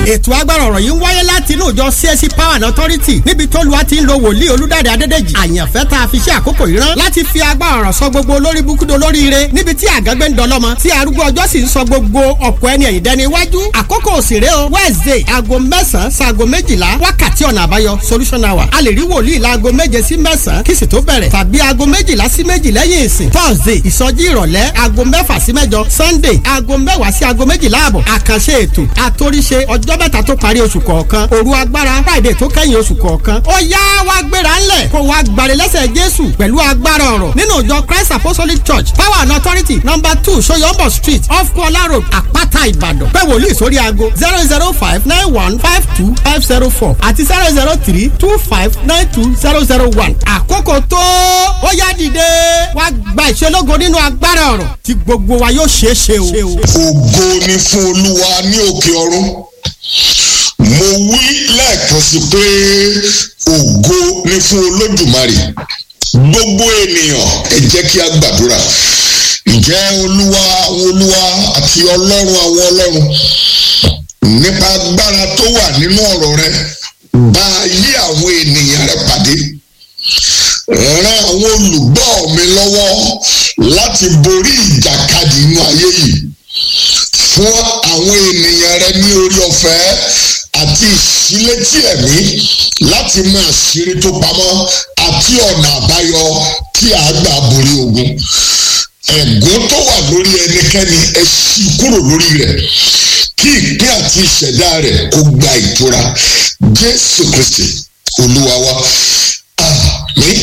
ètò agbára ọ̀rọ̀ yìí ń wáyé láti inú ìjọ CSC Power and Authority níbi tó lu àti ń lo wòlíì olúdáde adédèjì àyànfẹ́ tá a fi ṣe àkókò yìí rán láti fi agbára ọ̀rọ̀ sọ gbogbo olórí búkúdo lóríire níbi tí àgágbé ń dọlọ́mọ tí arúgbó ọjọ́ sì ń sọ gbogbo ọ̀pọ̀ ẹni ẹ̀yìn dẹni iwájú àkókò òsèré o Wednesday aago mẹ́sàn-án sago méjìlá wákàtí ọ̀nà àbáyọ solution hour a lè rí wòlíì laago méje sí mẹ́sàn-án kí sì tó bẹ̀rẹ̀ tàbí aago méjìlá sí méjì lẹ́yìn ìsìn Thursday ìsọjí ìrọ̀lẹ́ aago mẹ́fà sí mẹ́jọ Sunday aago mẹ́wàá sí aago méjìlá àbọ̀ àkànṣe ètò àtòríṣe ọjọ́ mẹ́ta tó parí oṣù kọ̀ọ̀kan òru agbára Friday tó kẹ́yìn oṣù kọ̀ọ̀kan ó yá wá gbéra ńlẹ̀ kó wá gbàre lẹ́sẹ̀ Jésù pẹ̀lú agbára ọ̀rọ̀ nínú ìjọ Christ Apostolic Church Power and Authority number two Soyombo Street off Kuala Road Àpáta Ìbàdàn pé wòlíì sórí aago zero zero five nine one five two five zero four àti zero zero three two five nine two zero zero one àkókò tó ó yá dìde wá gba ìṣelógo nínú agbára ọ̀rọ̀ tí gbogbo wa yóò ṣeé ṣe o. ògo ni fún olúwa ní òkè ọ̀run mo wí lẹ́ẹ̀kan sí pé ògo ni fún olódùmarè gbogbo ènìyàn ẹ jẹ́ kí a gbàdúrà ǹjẹ́ olúwa àwọn olúwa àti ọlọ́run àwọn ọlọ́run nípa agbára tó wà nínú ọ̀rọ̀ rẹ bá ayé àwọn ènìyàn rẹ pàdé ràn àwọn olùgbọ́ mi lọ́wọ́ láti borí ìjàkadì inú ayé yìí fún àwọn ènìyàn rẹ ní orí ọ̀fẹ́ àti ìṣílétí ẹ̀mí láti mọ àṣírí tó pamọ́ àti ọ̀nà àbáyọ tí a gbà borí ogun ẹ̀gún tó wà lórí ẹnikẹ́ni ẹ ṣí kúrò lórí rẹ̀ kí ìpín àti ìṣẹ̀dá rẹ̀ kó gba ìtura Jésù Kristi Olúwa wa àmín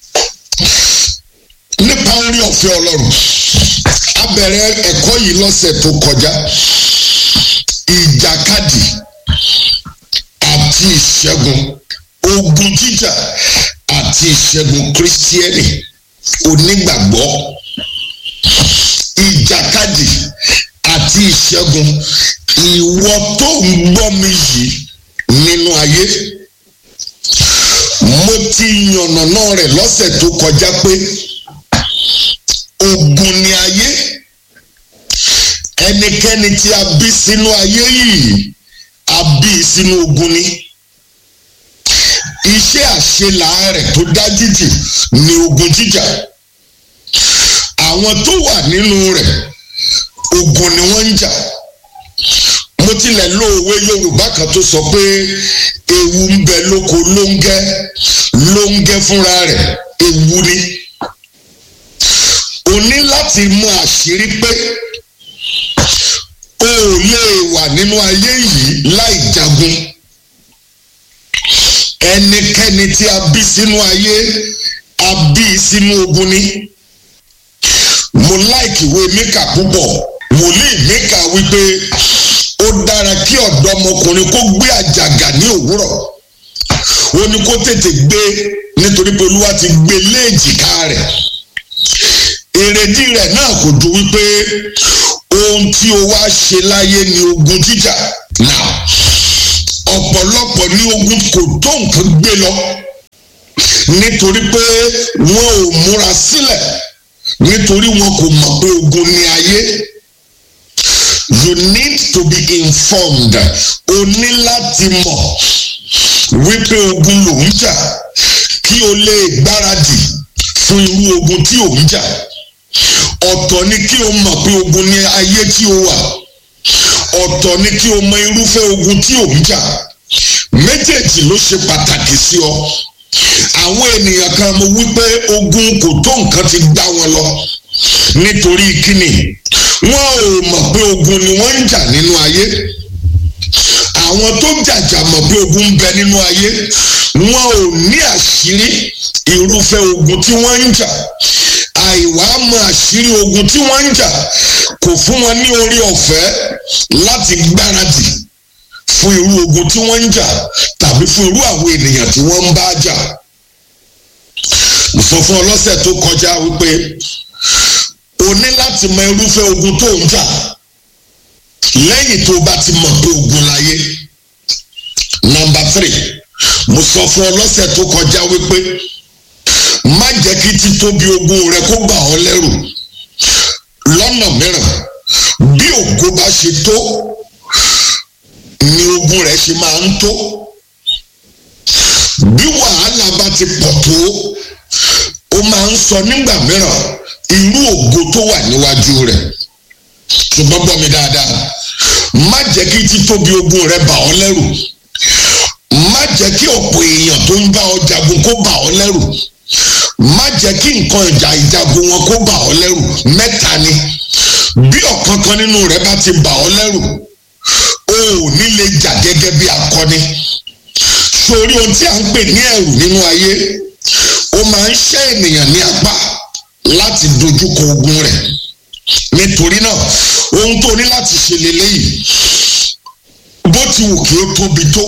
nípa orí ọ̀fẹ́ Ọlọ́run a bẹ̀rẹ̀ ẹ̀kọ́ yìí lọ́sẹ̀ tó kọjá ìjàkadì àti ìṣẹ́gun ogun jíjà àti ìṣẹ́gun kírísítíẹ́nì onígbàgbọ́ ìjàkadì àti ìṣẹ́gun ìwọ tó ń gbọ́ mi yìí nínú ayé mo ti yànnàná rẹ̀ lọ́sẹ̀ tó kọjá pé ogun ni ayé ẹnikẹ́ni tí a bí sínú ayé yìí a bí sínú ogun ni iṣẹ́ àṣelà rẹ̀ tó dájú jù ni ogun jíjà àwọn tó wà nínú rẹ̀ ogun ni wọ́n ń jà mo tilẹ̀ lo òwe Yorùbá kan tó sọ pé ewu ń bẹ lóko lóńgẹ́ lóńgẹ́ fúnra rẹ̀ ewu ni o ní láti mọ àṣírí pé o ò lè wà nínú ayé yìí láì jagun ẹnikẹ́ni tí a bí sínú ayé a bí sínú ogun ni mo láìkì ìwé Míkà púpọ̀ wòlíì Míkà wípé ó dára kí ọ̀dọ́mọkùnrin kó gbé àjàgà ní òwúrọ̀ ó ní kó tètè gbé nítorí pé Olúwa ti gbé léèjìká rẹ̀ èrèdí rẹ̀ náà kò ju wípé ohun tí o wá ṣe láyé ni ogun jíjà náà ọ̀pọ̀lọpọ̀ ní ogun kò tó nǹkan gbé lọ nítorí pé wọn ò múra sílẹ̀ nítorí wọn kò mọ̀ pé ogun ni ayé you need to be informed o ní láti mọ̀ wípé ogun ló ń jà kí o lè gbáradì fún irú ogun tí ò ń jà ọ̀tọ̀ ni kí o mọ̀ pé ogun ni ayé tí o wà ọ̀tọ̀ ni kí o mọ irúfẹ́ ogun tí ò ń jà méjèèjì ló ṣe pàtàkì sí ọ àwọn ènìyàn kan mo wípé ogun kò tó nǹkan ti gbá wọn lọ nítorí kíni wọn ò mọ̀ pé ogun ni wọ́n ń jà nínú ayé àwọn tó jàjà mọ̀ pé ogun ń bẹ nínú ayé wọn ò ní àṣírí irúfẹ́ ogun tí wọ́n ń jà àìwá mọ àṣírí ogun tí wọ́n ń jà kò fún wọn ní orí ọ̀fẹ́ láti gbáradì fún irú ogun tí wọ́n ń jà tàbí fún irú àwọn ènìyàn tí wọ́n ń bá jà. mo sọ fún ọ lọ́sẹ̀ tó kọjá wípé o ní láti mọ irúfẹ́ ogun tó ń jà lẹ́yìn tó bá ti mọ̀ pé ogun láyé. nọ́mbà three mo sọ fún ọ lọ́sẹ̀ tó kọjá wípé má jẹ́ kí títóbi ogun rẹ kó bà ọ́ lẹ́rù lọ́nà mìíràn bí ògo bá ṣe tó ni ogun rẹ̀ ṣe máa ń tó bí wàhálà bá ti pọ̀ tó ó máa ń sọ nígbà mìíràn irú ògo tó wà níwájú rẹ̀ ṣùgbọ́n gbọ́ mi dáadáa má jẹ́ kí títóbi ogun rẹ bà ọ́ lẹ́rù má jẹ́ kí ọ̀pọ̀ èèyàn tó ń bá ọ jagun kó bà ọ́ lẹ́rù má jẹ́ kí nǹkan ìjà ìjagun wọn kó bà ọ́ lẹ́rù mẹ́ta ni bí ọ̀kan kan nínú rẹ bá ti bà ọ́ lẹ́rù o ò ní lè jà gẹ́gẹ́ bí akọni sórí ohun tí a ń pè ní ẹ̀rù nínú ayé ó máa ń ṣẹ́ ènìyàn ní apá láti dojúkọ ogun rẹ̀ nítorí náà ohun tó ní láti ṣe lélẹ́yìí bó ti wù kí ó tóbi tó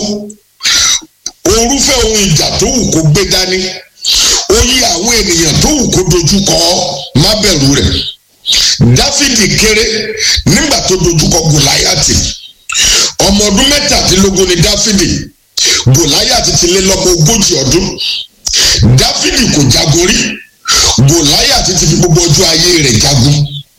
orúfẹ́ ohun ìjà tó wù kó gbé dání oyè àwọn ènìyàn tó wù kó dojúkọ má bẹ̀rù rẹ̀ dáfídì kéré nígbà tó dojúkọ gòláyàtì ọmọ ọdún mẹ́tàdínlógún ni dáfídì gòláyàtì ti lé lọ́mọ ogójì ọdún dáfídì kò jagun rí gòláyàtì ti fi gbogbo ọjọ́ ayé rẹ̀ jagun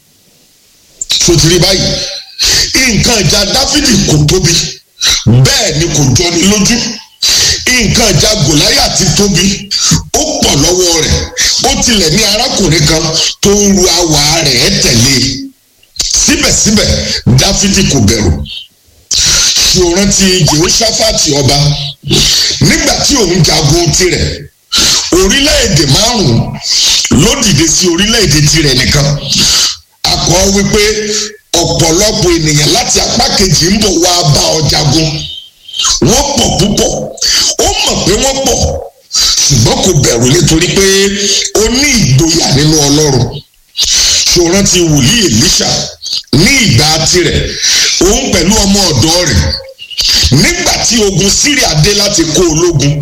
sotiri báyìí nǹkan ìjà dáfídì kò tóbi bẹ́ẹ̀ ni kò jọni lójú nǹkan ìjà gòláyàtì tóbi ó pọ̀ lọ́wọ́ rẹ̀ ó tilẹ̀ ní arákùnrin kan tó ń ru awà rẹ̀ tẹ̀lé síbẹ̀síbẹ̀ dáfídì kò bẹ̀rù ṣòran ti jehoshaphat ọba nígbà tí òun jagun tirẹ̀ orílẹ̀-èdè márùn-ún ló dìde sí orílẹ̀-èdè tirẹ̀ nìkan akọ wípé ọ̀pọ̀lọpọ̀ ènìyàn láti apá kejì ń bọ̀ wá bá ọ jagun wọ́n pọ̀ púpọ̀ ó mọ̀ pé wọ́n pọ̀ ṣùgbọ́n kò bẹ̀rù nítorí pé ó ní ìgboyà nínú ọlọ́run ṣòran ti wòlíì èlíṣà ní ìgbà tirẹ̀ òun pẹ̀lú ọmọ ọ̀dọ́ rẹ̀ nígbà tí ogun síríà dé láti kó ológun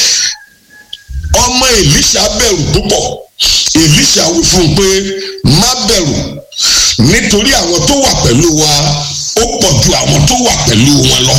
ọmọ èlíṣà bẹ̀rù púpọ̀ èlíṣà wí fún un pé má bẹ̀rù nítorí àwọn tó wà pẹ̀lú wa ó pọ̀ ju àwọn tó wà pẹ̀lú wọn lọ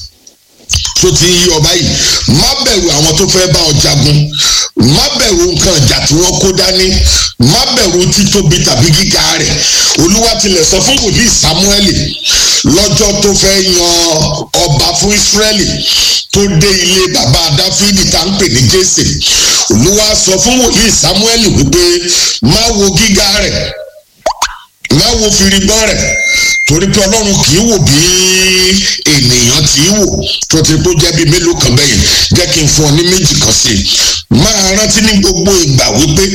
tó ti yí ọba yìí má bẹ̀rù àwọn tó fẹ́ bá ọ jagun má bẹ̀rù nǹkan ìjà tí wọ́n kó dání má bẹ̀rù títóbi tàbí gíga rẹ̀ olúwa tilẹ̀ sọ fún wòlíì sámúẹ́lì lọ́jọ́ tó fẹ́ yan ọba fún ísírẹ́lì tó dé ilé bàbá dáfídì tá ń pè ní jésè olúwa sọ fún wòlíì sámúẹ́lì wípé má wo gíga rẹ̀ má wo firigbọ́n rẹ̀ torí pé ọlọ́run kì í wò bí ènìyàn tí í wò tó ti kó jẹ́ bíi mélòó kan bẹ́yìn jẹ́ kí n fún ọ ní méjì kan sí i máa rántí ní gbogbo ìgbà wípé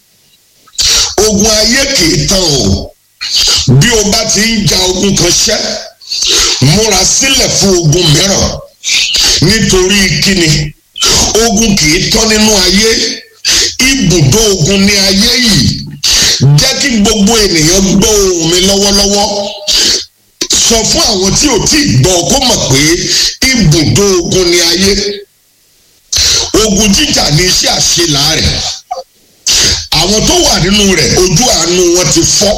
ogun ayé kì í tán o bí o bá ti ń ja ogun kan ṣẹ́ múra sílẹ̀ fún ogun mìíràn nítorí kíni ogun kì í tán nínú ayé ibùdó ogun ní ayé yìí jẹ́ kí gbogbo ènìyàn gbọ́ ohùn mi lọ́wọ́lọ́wọ́ sọ fún àwọn tí ò tí ì gbọ́ kó mọ̀ pé ibùdó ogun ní ayé ogun jíjà ní iṣẹ́ àṣelà rẹ̀ àwọn tó wà nínú rẹ̀ ojú àánú wọn ti fọ́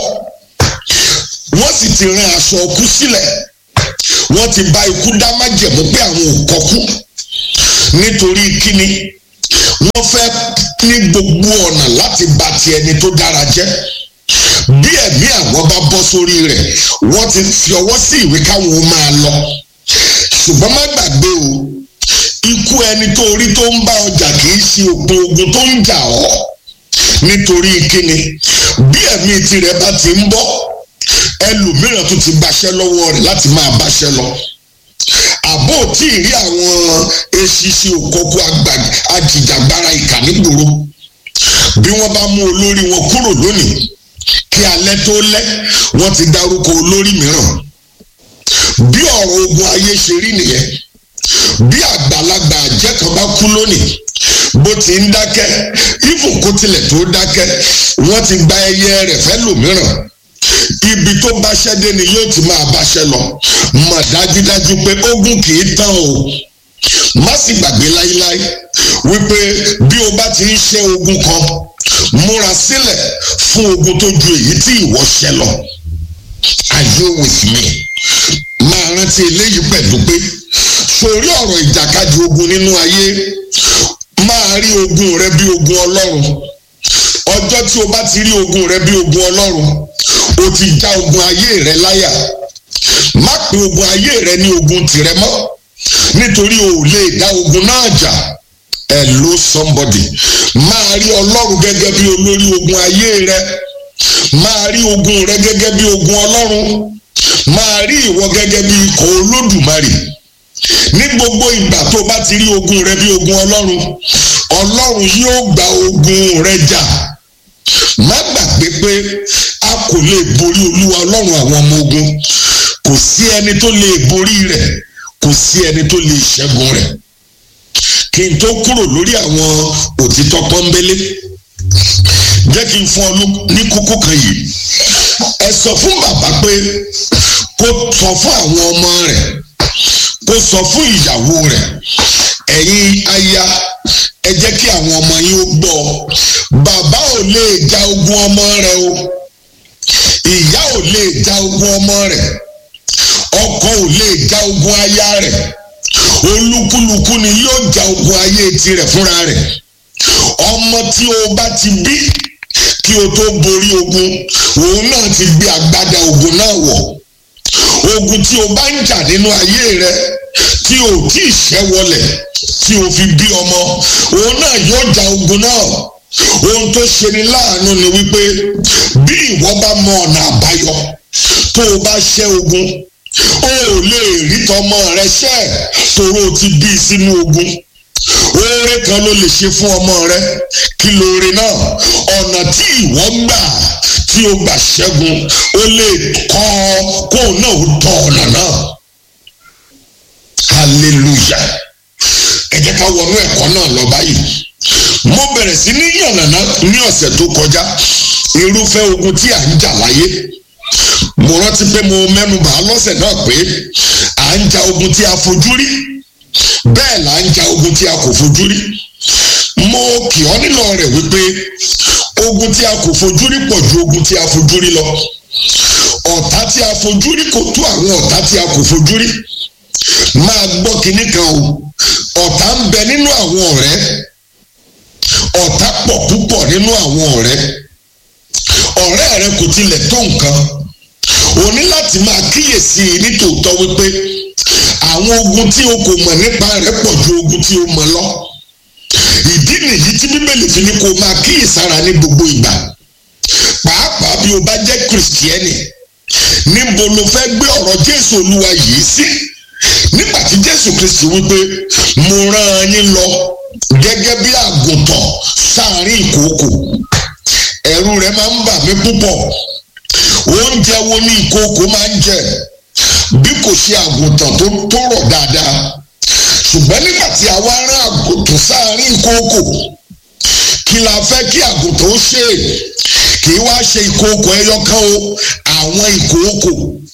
wọ́n sì ti rán aṣọ ọkú sílẹ̀ wọ́n ti bá ikú dá májẹ̀mú pé àwọn ò kọ́kú nítorí kíni wọ́n fẹ́ ní gbogbo ọ̀nà láti bà ti ẹni tó dára jẹ́ bí ẹ̀mí àwọn bá bọ́ sórí rẹ̀ wọ́n ti fi ọwọ́ sí ìwé káwọn ó máa lọ ṣùgbọ́n má gbàgbé o ikú ẹni tó rí tó ń bá ọjà kì í ṣe òpin ogun tó ń jà ọ́ nítorí kíni bí ẹ̀mí tirẹ̀ bá ti ń bọ́ ẹlòmíràn tó ti gbaṣẹ́ lọ́wọ́ rẹ̀ láti máa báṣẹ́ lọ àbó tí ì rí àwọn eṣiṣi òkòkò ajìjàgbara ìkà nígboro bí wọ́n bá mú olórí wọn kúrò lónìí kí alẹ́ tó lẹ́ wọ́n ti dárúkọ olórí mìíràn bí ọ̀rọ̀ ogun ayé ṣe rí nìyẹn bí àgbàlagbà àjẹ́ kan bá kú lónìí bó ti ń dákẹ́ ìfún kó tilẹ̀ tó dákẹ́ wọ́n ti gba ẹyẹ rẹ̀ fẹ́ lòmíràn ibi tó báṣẹ́ dé ni yóò ti máa báṣẹ́ lọ mọ̀ dájúdájú pé ogun kì í tán o má sì gbàgbé láíláí wípé bí o bá ti ń ṣe ogun kan múra sílẹ̀ fún ogun tó ju èyí tí ìwọ ṣe lọ are you with me máa rántí eléyìí pẹ̀lú pé sórí ọ̀rọ̀ ìjàkadì ogun nínú ayé máa rí ogun rẹ bí ogun ọlọ́run ọjọ́ tí o bá ti rí ogun rẹ bí ogun ọlọ́run o ti já ogun ayé rẹ láyà má pe ogun ayé rẹ ní ogun tìrẹ mọ́ nítorí o ò lè dá ogun náà jà hello somebody máa rí ọlọ́run gẹ́gẹ́ bí olórí ogun ayé rẹ máa rí ogun rẹ gẹ́gẹ́ bí ogun ọlọ́run máa rí ìwọ gẹ́gẹ́ bí ikọ̀ olódùmarè ní gbogbo ìgbà tó bá ti rí ogun rẹ bí ogun ọlọ́run ọlọ́run yóò gba ogun rẹ jà má gbàgbé pé a kò lè borí olúwa ọlọ́run àwọn ọmọ ogun kò sí ẹni tó lè borí rẹ̀ kò sí ẹni tó lè ṣẹ́gun rẹ̀ kí n tó kúrò lórí àwọn òtítọ́ pọ́nbélé jẹ́ kí n fún ọ ní kókó kan yìí ẹ sọ fún bàbá pé kó sọ fún àwọn ọmọ rẹ̀ kó sọ fún ìyàwó rẹ̀ ẹ̀yin aya ẹ jẹ́ kí àwọn ọmọ yín ó gbọ́ bàbá ò lè ja ogun ọmọ rẹ̀ o ìyá ò lè ja ogun ọmọ rẹ̀ ọkọ ò lè ja ogun aya rẹ̀ olúkúlùkù ni yóò ja ogun ayé tirẹ̀ fúnra rẹ̀ ọmọ tí o bá ti bí kí o tó borí ogun òun náà ti gbé agbádá ogun náà wọ̀ ogun tí o bá ń jà nínú ayé rẹ tí o tí ì ṣẹ́ wọlẹ̀ tí o fi bí ọmọ òun náà yóò ja ogun náà ohun tó ṣe ni láàánú ni wípé bí ìwọ bá mọ ọ̀nà àbáyọ tó o bá ṣẹ́ ogun o ò lè rí tọmọ rẹ ṣẹ́ tòró ti bí sínú ogun oore kan ló lè ṣe fún ọmọ rẹ kí lóore náà ọ̀nà tí ìwọ gbà tí o gbà ṣẹ́gun ó lè kọ́ kóun náà ó tọ ọ̀nà náà hallelujah ẹ jẹ́ ká wọnú ẹ̀kọ́ náà lọ báyìí mo bẹ̀rẹ̀ sí ní yànnàná ní ọ̀sẹ̀ tó kọjá irúfẹ́ ogun tí à ń jà láyé mo rántí pé mo mẹ́nu bà á lọ́sẹ̀ náà pé à ń ja ogun tí a fojú rí bẹ́ẹ̀ là ń ja ogun tí a kò fojú rí mo kì ọ́ nílò rẹ̀ wípé ogun tí a kò fojú rí pọ̀ ju ogun tí a fojú rí lọ ọ̀tá tí a fojú rí kò tó àwọn ọ̀tá tí a kò fojú rí máa gbọ́ kinní kan o ọ̀tá ń bẹ nínú àwọn ọ̀rẹ́ ọ̀tá pọ̀ púpọ̀ nínú àwọn ọ̀rẹ́ ọ̀rẹ́ rẹ kò tilẹ̀ tó nǹkan o ní láti máa kíyèsí i nítòótọ́ wípé àwọn ogun tí o kò mọ̀ nípa rẹ̀ pọ̀ ju ogun tí o mọ̀ lọ ìdí nìyí tí bíbélì fi ní kó o máa kíyèsára ní gbogbo ìgbà pàápàá bí o bá jẹ́ kìrìsìtíẹ́nì níbo lo fẹ́ gbé ọ̀rọ̀ jésù olúwa yìí sí nígbà tí jésù kristi wípé mo rán yín lọ gẹ́gẹ́ bí àgùntàn sáàrin ìkookò ẹ̀rù rẹ̀ máa ń bà mí púpọ̀ oúnjẹ wo ni ìkookò máa ń jẹ bí kò ṣe àgùntàn tó tó rọ̀ dáadáa ṣùgbọ́n nígbà tí a wá rán àgùntàn sáàrin ìkookò kí la fẹ́ kí àgùntàn ó ṣe kì í wá ṣe ìkookò ẹyọ kan o àwọn ìkookò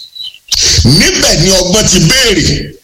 níbẹ̀ ni ọgbọ́n ti béèrè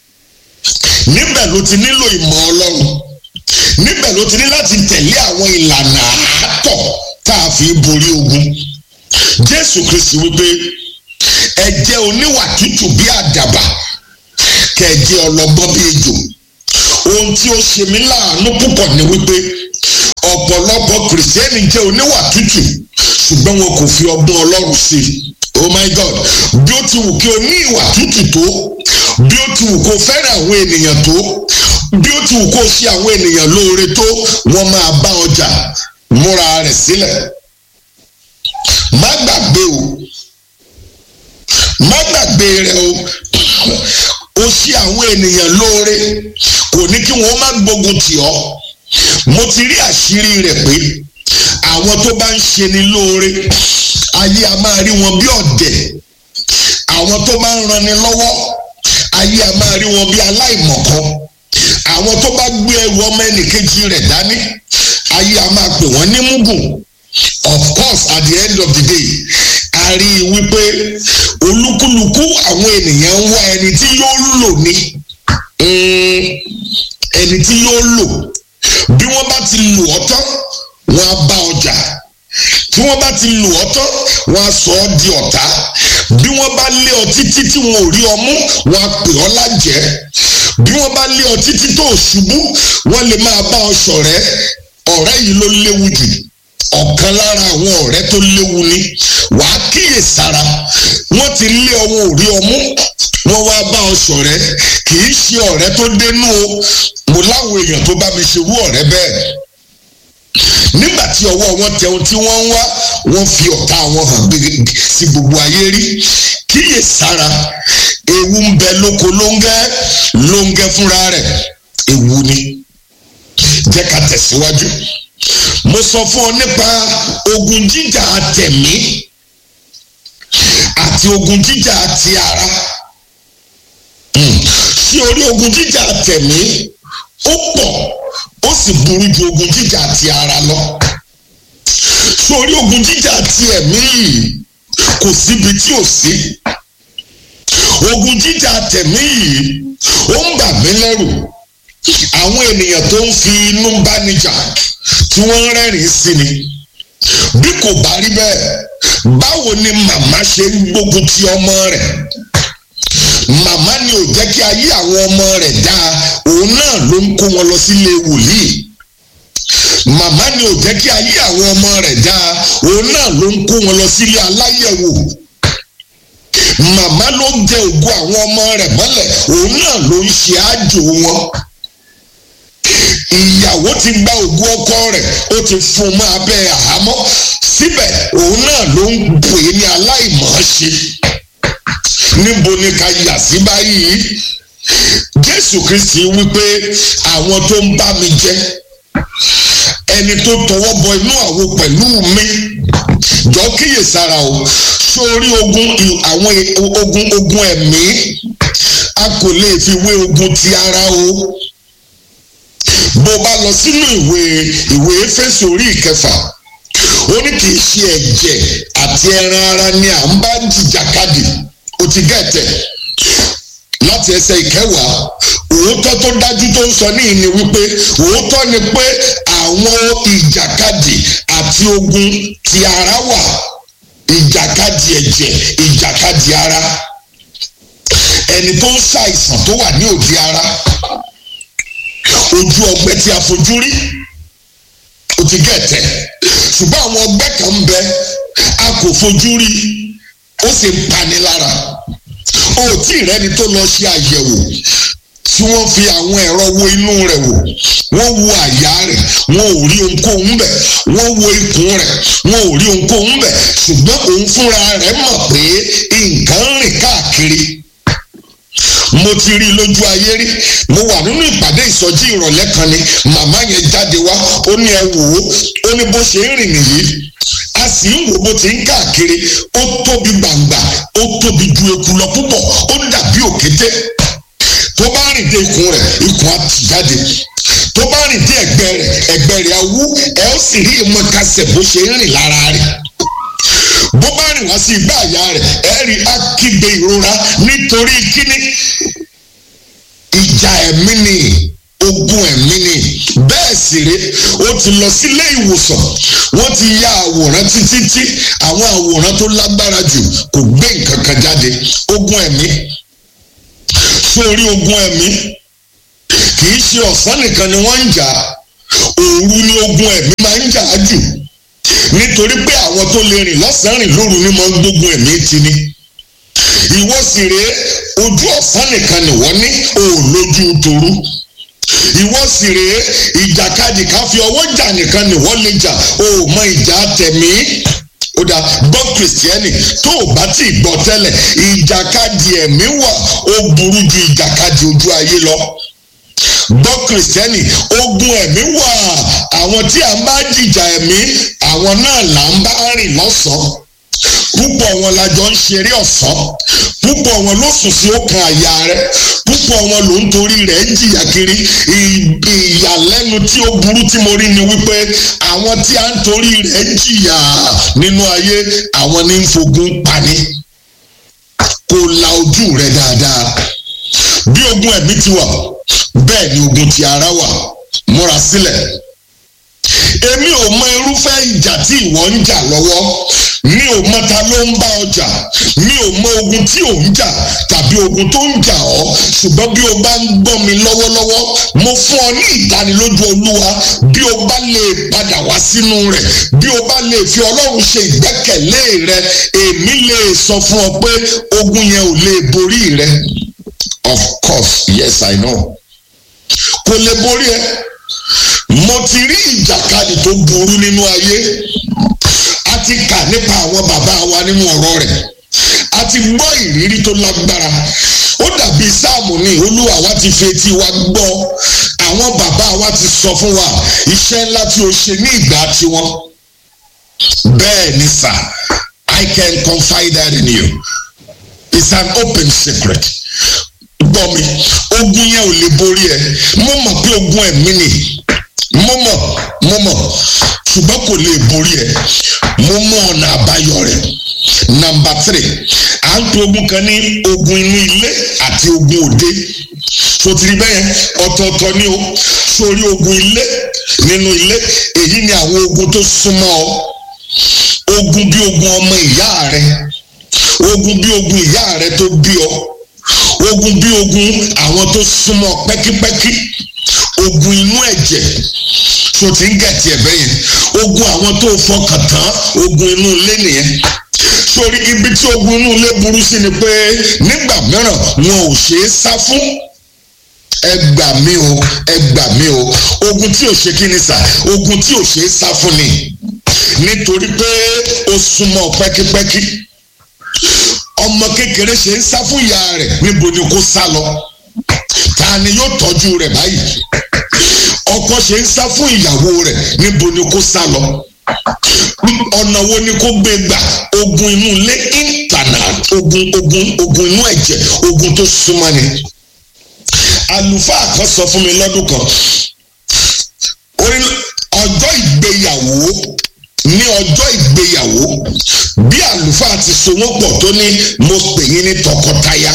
níbẹ̀ ló ti nílò ìmọ̀ ọlọ́run níbẹ̀ ló ti ní láti tẹ̀lé àwọn ìlànà àátọ̀ tá a fi borí ogun jésù kristi wípé ẹ jẹ́ oníwà tútù bí àdàbà kẹ́ ẹ jẹ́ ọlọ́gbọ́n bí ejò ohun tí ó ṣe mí láàánú púpọ̀ ni wípé ọ̀pọ̀lọpọ̀ kìrìsìtẹ́nì jẹ́ oníwà tútù ṣùgbọ́n wọn kò fi ọgbọ́n ọlọ́run sí i oh my god bí ó ti wù kí o ní ìwà tútù tó bí ó ti wù kó fẹ́ràn àwọn ènìyàn tó bí ó ti wù kó ṣe àwọn ènìyàn lóore tó wọ́n máa bá ọjà múra rẹ̀ sílẹ̀ má gbàgbé o má gbàgbé rẹ o o ṣe àwọn ènìyàn lóore kò ní kí wọ́n má gbógun tì ọ́ mo ti rí àṣírí rẹ̀ pé àwọn tó bá ń ṣe ni lóore ayé a máa rí wọn bí ọ̀dẹ̀ àwọn tó bá ń ranni lọ́wọ́ ayé a máa rí wọn bí aláìmọ̀kan àwọn tó bá gbé ẹrù ọmọ ẹnìkejì rẹ̀ dání ayé a máa pè wọ́n ní mugun of course at the end of the day a rí i wípé olúkúlùkù àwọn ènìyàn ń wá ẹni tí yóò lò ní ẹni tí yóò lò bí wọ́n bá ti lò ọ́ tán wọ́n á bá ọjà tí wọ́n bá ti lò ọ́ tán wọ́n á sọ ọ́ di ọ̀tá bí wọ́n bá lé ọ títí tí wọn ò rí ọ mú wọ́n á pè ọ́ lájẹ́ bí wọ́n bá lé ọ títí tó ṣubú wọ́n lè máa bá ọ ṣọ̀rẹ́ ọ̀rẹ́ yìí ló léwu jù ọ̀kan lára àwọn ọ̀rẹ́ tó léwu ni wàá kíyè sára wọ́n ti lé ọwọ́ òrí ọmú wọ́n wá bá ọ ṣọ̀rẹ́ kì í ṣe ọ̀rẹ́ tó dénú o mo láwọn èèyàn tó bá mi ṣerú ọ̀rẹ́ bẹ́ẹ̀ nígbà tí ọwọ́ wọn tẹ ohun tí wọ́n ń wá wọ́n fi ọ̀tá wọn hàn sí gbogbo ayé rí kíyè sára ewu ń bẹ lóko lóńgẹ́ lóńgẹ́ fúnra rẹ̀ ewu ni jẹ́ ká tẹ̀síwájú mo sọ fún ọ nípa ogun jíjà tẹ̀mí àti ogun jíjà ti ara sí orí ogun jíjà tẹ̀mí ó pọ̀ ó sì burú ju ogun jíjà ti ara lọ sórí ogun jíjà ti ẹ̀mí yìí kò síbi tí ò sí ogun jíjà tẹ̀mí yìí ó ń bà mí lẹ́rù àwọn ènìyàn tó ń fi inú bánijà tí wọ́n ń rẹ́rìn sí ni bí kò bá rí bẹ́ẹ̀ báwo ni màmá ṣe ń gbógun ti ọmọ rẹ̀ màmá ni ò jẹ́ kí ayé àwọn ọmọ rẹ̀ dáa òun náà ló ń kó wọn lọ sílé wòlíì màmá ni ò jẹ́ kí ayé àwọn ọmọ rẹ̀ dáa òun náà ló ń kó wọn lọ sílé aláyẹ̀wò màmá ló ń jẹ ògo àwọn ọmọ rẹ̀ mọ́lẹ̀ òun náà ló ń ṣe àjò wọn ìyàwó ti gba ògo ọkọ rẹ̀ ó ti fún un mọ́ abẹ́ àhámọ́ síbẹ̀ òun náà ló ń pè é ní aláìmọ̀ọ́ṣe níbo ni ká yà sí báyìí jésù kristi wípé àwọn tó ń bá mi jẹ ẹni tó tọwọ́ bọ inú àwo pẹ̀lú mi jọ kíyèsára o sórí ogun àwọn ogun ogun ẹ̀mí a kò lè fi wé ogun ti ara o bó bá lọ sínú ìwé ìwé Éfésù orí ìkẹfà ó ní kì í ṣe ẹ̀jẹ̀ àti ẹran ara ni à ń bá jìjàkadì ó ti gẹ̀tẹ̀ láti ẹsẹ̀ ìkẹwàá òótọ́ tó dájú tó ń sọ ní ìní wípé òótọ́ ni pé àwọn ìjàkadì àti ogun ti ara wà ìjàkadì ẹ̀jẹ̀ ìjàkadì ara ẹni tó ń ṣàìsàn tó wà ní òdi ara ojú ọgbẹ́ tí a fojú rí ó ti gẹ̀tẹ̀ ṣùgbọ́n àwọn ọgbẹ́ kan ń bẹ a kò fojú rí ó sì ń pani lára o tí ìrẹ́ni tó lọ ṣe àyẹ̀wò tí wọ́n fi àwọn ẹ̀rọ wo inú rẹ̀ wò wọ́n wo àyà rẹ̀ wọ́n ò rí ohunkóhun bẹ̀ wọ́n wo ikùn rẹ̀ wọ́n ò rí ohunkóhun bẹ̀ ṣùgbọ́n òun fúnra rẹ̀ mọ̀ pé nǹkan ń rìn káàkiri mo ti rí lójú ayé rí mo wà nínú ìpàdé ìsọjí ìrọ̀lẹ́ kan ni màmá yẹn jáde wá ó ní ẹ wò ó ó ní bó ṣe ń rìn nìyí a sì ń wò bó ti ń káàkiri ó tóbi gbàǹgbà ó tóbi ju eku lọ púpọ̀ ó dàbí òkété tó bá rìn dé ikùn rẹ̀ ikùn á tì jáde tó bá rìn dé ẹ̀gbẹ́ rẹ̀ ẹ̀gbẹ́ rẹ̀ á wú ẹ ó sì rí ìmọ̀kasẹ̀ bó ṣe ń rìn lára rẹ̀ bó bá rìn wá sí igbá àyà rẹ̀ ẹ rí akígbe ìrora nítorí kíní ìjà ẹ̀mí ni ogun ẹ̀mí ni bẹ́ẹ̀ sì ré ó ti lọ sílé ìwòsàn wọ́n ti ya àwòrán títí tí àwọn àwòrán tó lágbára jù kò gbé nǹkan kan jáde ogun ẹ̀mí sórí ogun ẹ̀mí kì í ṣe ọ̀sán nìkan ni wọ́n ń jà òru ni ogun ẹ̀mí máa ń jà á jù nítorí pé àwọn tó lè rìn lọ́sàn-án rìn lóru ni máa ń gbógun ẹ̀mí ti ni ìwọ sì rèé ojú ọ̀sán nìkan nìwọ ní òòlójú torú ìwọ sì rèé ìjàkadì ká fi ọwọ́ jà nìkan nìwọ lè jà o ò mọ ìjà tẹ̀mí ó dá gbọ́ kìrìsìtẹ́nì tó o bá ti gbọ́ tẹ́lẹ̀ ìjàkadì ẹ̀mí wà ó burú ju ìjàkadì ojú ayé lọ gbọ́ kìrìsìtẹ́nì ogun ẹ̀mí wà àwọn tí a ń bá jìjà ẹ̀mí àwọn náà là ń bá rìn lọ́sàn-án púpọ̀ wọn la jọ ń ṣeré ọ̀sán púpọ̀ wọn ló sùn sí ọkàn àyà rẹ púpọ̀ wọn ló ń torí rẹ̀ ń jìyà kiri ìyàlẹ́nu tí ó burú tí mo rí ni wípé àwọn tí a ń torí rẹ̀ ń jìyà nínú ayé àwọn ní ń fogun pani kò la ojú rẹ dáadáa bí ogun ẹ̀mí ti wà bẹ́ẹ̀ ni ogun ti ara wà múra sílẹ̀ èmi ò mọ irúfẹ́ ìjà tí ìwọ ń jà lọ́wọ́ mi ò mọ ta ló ń bá ọjà mi ò mọ ogun tí ò ń jà tàbí ogun tó ń jà ọ́ ṣùgbọ́n bí o bá ń gbọ́ mi lọ́wọ́lọ́wọ́ mo fún ọ ní ìdánilójú olúwa bí o bá lè padà wá sínú rẹ̀ bí o bá lè fi ọlọ́run ṣe ìgbẹ́kẹ̀lé rẹ èmi lè sọ fún ọ pé ogun yẹn ò lè borí rẹ of course yes i know kò lè borí ẹ mo ti rí ìjàkadì tó burú nínú ayé a ti kà nípa àwọn bàbá wa nínú ọ̀rọ̀ rẹ̀ a ti gbọ́ ìrírí tó lágbára ó dàbí sáàmù ni olúwa wa ti fi etí wa gbọ́ àwọn bàbá wa ti sọ fún wa iṣẹ́ ńlá tí o ṣe ní ìgbà tiwọn bẹ́ẹ̀ ni sà I can confide that in you it's an open secret gbọ́ mi ogun yẹn ò lè borí ẹ mo mọ̀ pé ogun ẹ̀mí ni mo mọ̀ mo mọ̀ ṣùgbọ́n kò lè borí ẹ mo mọ ọ̀nà àbáyọ rẹ̀ nàmbà tírì à ń pe ogun kan ní ogun inú ilé àti ogun òde sotiri bẹ́ẹ̀ ọ̀tọ̀ọ̀tọ̀ ni o sórí ogun ilé nínú ilé èyí ni àwọn ogun tó súnmọ́ ọ ogun bí ogun ọmọ ìyá rẹ ogun bí ogun ìyá rẹ tó bí ọ ogun bí ogun àwọn tó súnmọ́ pẹ́kípẹ́kí ogun inú ẹ̀jẹ̀ tó ti ń gẹ̀tì ẹ̀bẹ́ yẹn ogun àwọn tó fọkàn tán ogun inú ilé nìyẹn sórí ibi tí ogun inú ilé burú sí ni pé nígbà mìíràn wọn ò ṣe é sá fún ẹ gbà mí o ẹ gbà mí o ogun tí ò ṣe kí ni sà ogun tí ò ṣe é sá fún ni nítorí pé ó súnmọ́ pẹ́kípẹ́kí ọmọ kékeré ṣe ń sá fún ìyá rẹ̀ níbo ni kó sá lọ ta ni yóò tọ́jú rẹ̀ báyìí ọkọ ṣe ń sá fún ìyàwó rẹ̀ níbo ni kó sá lọ ọ̀nà wo ni kó gbé gbà ogun inú ilé ìtànà ogun ogun ogun inú ẹ̀jẹ̀ ogun tó súnmọ́ ni àlùfáà kan sọ fún mi lọ́dún kan orí ọjọ́ ìgbéyàwó ní ọjọ́ ìgbéyàwó bí àlùfáà ti so wọ́n pọ̀ tó ní mo pè yín ní tọkọtaya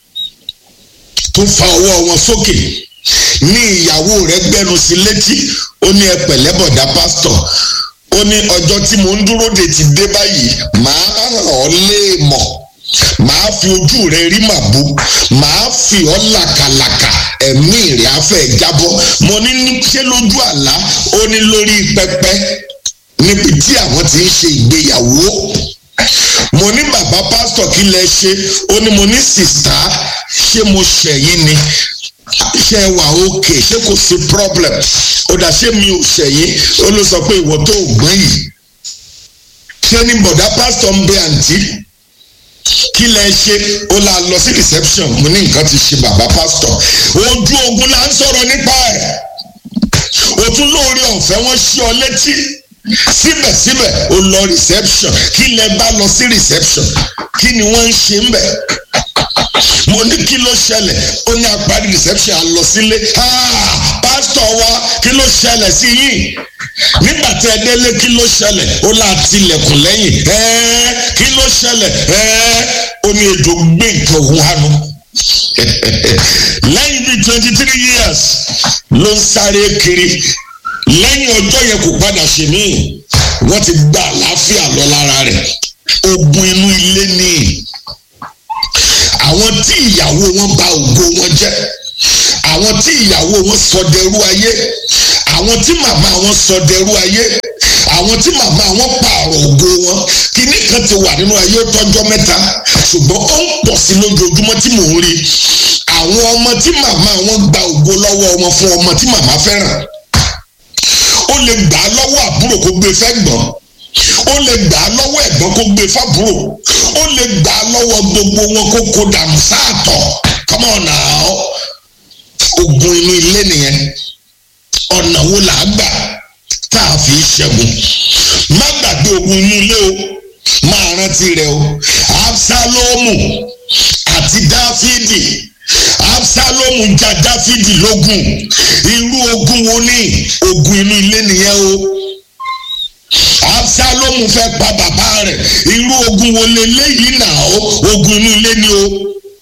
tó fa ọwọ́ wọn sókè ní ìyàwó rẹ̀ gbẹ́nu sí létí ó ní ẹ pẹ̀lẹ́ bọ̀dá pásítọ̀ ó ní ọjọ́ tí mo ń dúró de ti dé báyìí màá hàn ọ́ léèmọ̀ màá fi ojú rẹ rí màbú màá fi ọ́ làkàlàkà ẹ̀mí rẹ̀ á fẹ́ jábọ́ mo ní ṣé lójú àlá ó ní lórí pẹpẹ níbi tí àwọn ti ń ṣe ìgbéyàwó mo ní bàbá pásítọ̀ kí lẹ ṣe ó ní mo ní sìstá ṣé mo ṣẹ̀yìn ni ṣe wà òkè ṣé kò sí problem ó dà ṣé mi ò ṣẹ̀yìn ó ló sọ pé ìwọ tó gbọ́n yìí ṣé ní bọ̀dá pásítọ̀ ń bẹ àǹtí kí lẹ ṣe ó la lọ sí reception mo ní nǹkan ti ṣe bàbá pásítọ̀ ojú ogun là ń sọ̀rọ̀ nípa ẹ̀ òtún lóore ọ̀fẹ́ wọn ṣí ọ létí síbẹ̀síbẹ̀ ó lọ reception kí lẹ bá lọ sí reception kí ni wọ́n ń ṣe ń bẹ̀ mo ní kí ló ṣẹlẹ̀ ó ní àparí reception à lọ sílé pásítọ̀ wa kí ló ṣẹlẹ̀ sí yìí nígbà tí ẹ délé kí ló ṣẹlẹ̀ ó là tilẹ̀kùn lẹ́yìn kí ló ṣẹlẹ̀ ó ní ejò gbé nǹkan òun hánu lẹ́yìn bíi twenty three years ló ń sáré kiri lẹ́yìn ọjọ́ yẹn kò padà ṣe mí wọ́n ti gba àlàáfíà lọ lára rẹ̀ ogun inú ilé ni àwọn tí ìyàwó wọn bà ògo wọn jẹ́ àwọn tí ìyàwó wọn sọ dẹrú ayé àwọn tí màmá wọn sọ dẹrú ayé àwọn tí màmá wọn pààrọ̀ ògo wọn kíní kan ti wà nínú ayé tọ́jọ́ mẹ́ta ṣùgbọ́n ó ń pọ̀ sí lójoojúmọ́ tí mò ń rí àwọn ọmọ tí màmá wọn gba ògo lọ́wọ́ wọn fún ọmọ tí màmá fẹ́ràn ó lè gbà á lọ́wọ́ àbúrò kó gbé fẹ́gbọ́n ó lè gbà á lọ́wọ́ ẹ̀gbọ́n kó gbé fábúrò ó lè gbà á lọ́wọ́ gbogbo wọn kó kó dànù sáàtọ̀ come on now ogun inú ilé nìyẹn ọ̀nà wo là á gbà tá a fi ṣẹ́gun má gbàgbé ogun inú ilé o máa rántí rẹ o absalomu àti dáfídì absalomu ja dáfídì lógun irú ogun wo ni ogun inú ilé nìyẹn o absalomu fẹ́ pa bàbá rẹ̀ irú ogun wo leléyìí náà o ogun inú ilé ni o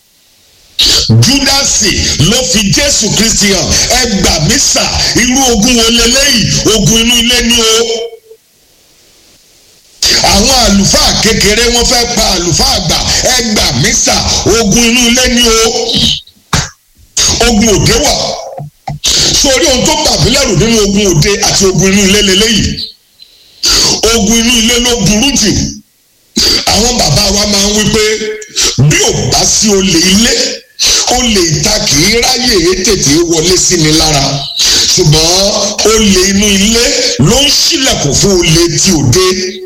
júdásì ló fi jésù kristi hàn ẹ gbà mí sà irú ogun wo leléyìí ogun inú ilé ni o àwọn àlùfáà kékeré wọ́n fẹ́ pa àlùfáà àgbà ẹgbà mísà ogun inú ilé ni o ogun òde wà sórí ohun tó bà mí lẹ́rù nínú ogun òde àti ogun inú ilé lélẹ́yìí ogun inú ilé ló burú jù àwọn bàbá wa máa ń wí pé bí ò bá sí olè ilé olè ìta kì í ráyè tètè wọlé sí ni lára ṣùgbọ́n olè inú ilé ló ń ṣílẹ̀kùn fún olè tí òde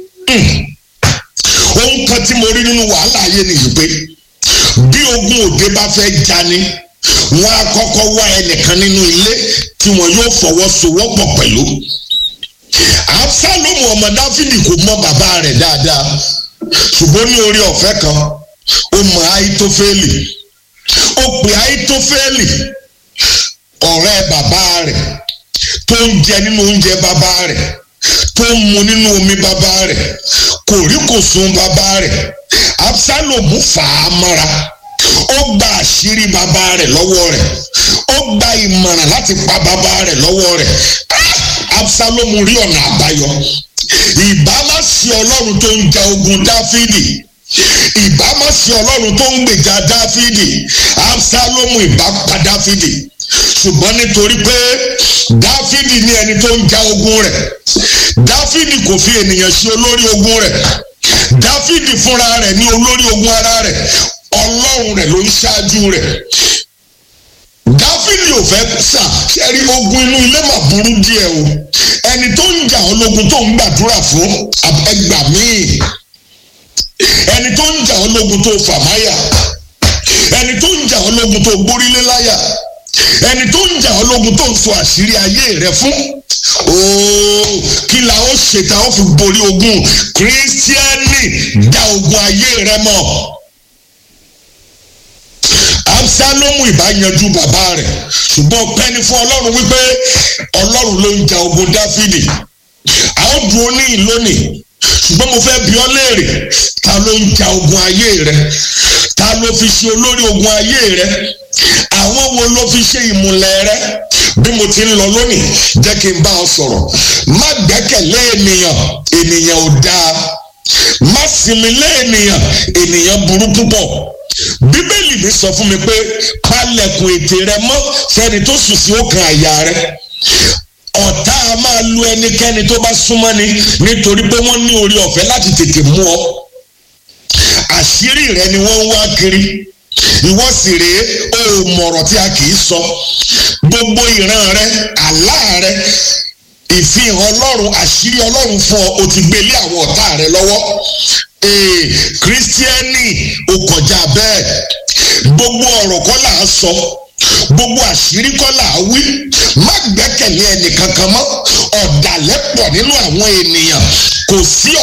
ohun kan tí mo rí nínú wàhálà ayé nìyí pé bí ogun òde bá fẹ́ jani wọn á kọ́kọ́ wá ẹnìkan nínú ilé tí wọn yóò fọwọ́sowọ́pọ̀ pẹ̀lú absalomu ọmọ dáfídì kò mọ bàbá rẹ̀ dáadáa ṣùgbọ́n ní orí ọ̀fẹ́ kan ó mọ àìtófẹ́lì ó pè àìtófẹ́lì ọ̀rẹ́ bàbá rẹ̀ tó ń jẹ nínú oúnjẹ bàbá rẹ̀ tó ń mu nínú omi bàbá rẹ̀ kò rí kò sun bàbá rẹ̀ absalomu fà á mọ́ra ó gba àṣírí bàbá rẹ̀ lọ́wọ́ rẹ̀ ó gba ìmọ̀ràn láti pa bàbá rẹ̀ lọ́wọ́ rẹ̀ absalomu rí ọ̀nà àbáyọ ìbá má sí ọlọ́run tó ń ja ogun dáfídì ìbá má sí ọlọ́run tó ń gbèjà dáfídì absalomu ìbá pa dáfídì ṣùgbọ́n nítorí pé dáfídì ní ẹni tó ń ja ogun rẹ̀ dáfídì kò fi ènìyàn ṣe olórí ogun rẹ̀ dáfídì fúnra rẹ̀ ní olórí ogun ara rẹ̀ ọlọ́run rẹ̀ ló ń ṣáájú rẹ̀ dáfídì ò fẹ́ sà ṣẹ́rí ogun inú ilé mà burú díẹ̀ o ẹni tó ń jà ológun tó ń gbàdúrà fún ẹgbà míì ẹni tó ń jà ológun tó fàmáyà ẹni tó ń jà ológun tó gbórílé láyà ẹni tó ń jà ológun tó ń sọ àṣírí ayé rẹ fún ooo kí la ó ṣe ta ó fi borí ogun kírísítíẹ́nì dá ogun ayé rẹ mọ̀ absalomu ìbá yanjú bàbá rẹ̀ ṣùgbọ́n pẹ́ni fún ọlọ́run wípé ọlọ́run ló ń ja ogun dáfídì a ó dúró ní ìlónìí ṣùgbọ́n mo fẹ́ bi ọ́ léèrè ta ló ń ja ogun ayé rẹ ta ló fi ṣe olórí ogun ayé rẹ àwọn wo ló fi ṣe ìmùlẹ̀ rẹ bí mo ti ń lọ lónìí jẹ́ kí n bá ọ sọ̀rọ̀ má gbẹ́kẹ̀lé ènìyàn ènìyàn ò dáa má sinmi lé ènìyàn ènìyàn burú púpọ̀ bíbélì mi sọ fún mi pé palẹ̀kùn ètè rẹ mọ́ fẹ́ni tó sùn sí òkè àyà rẹ ọ̀tá a máa lu ẹnikẹ́ni tó bá súnmọ́ ni nítorí pé wọ́n ní orí ọ̀fẹ́ láti tètè mú ọ àṣírí rẹ ni wọ́n ń wá kiri ìwọ sì rèé o ò mọ̀rọ̀ tí a kì í sọ gbogbo ìran rẹ àlá rẹ ìfihàn ọlọ́run àṣírí ọlọ́run fún ọ o ti gbé lé àwọn ọ̀tá rẹ lọ́wọ́ ee kírísítíẹ́nì o kọjá bẹ́ẹ̀ gbogbo ọ̀rọ̀ kọ́ là á sọ gbogbo àṣírí kọ́ là á wí má gbẹ́kẹ̀lé ẹnì kankan mọ́ ọ̀dàlẹ̀ pọ̀ nínú àwọn ènìyàn kò sí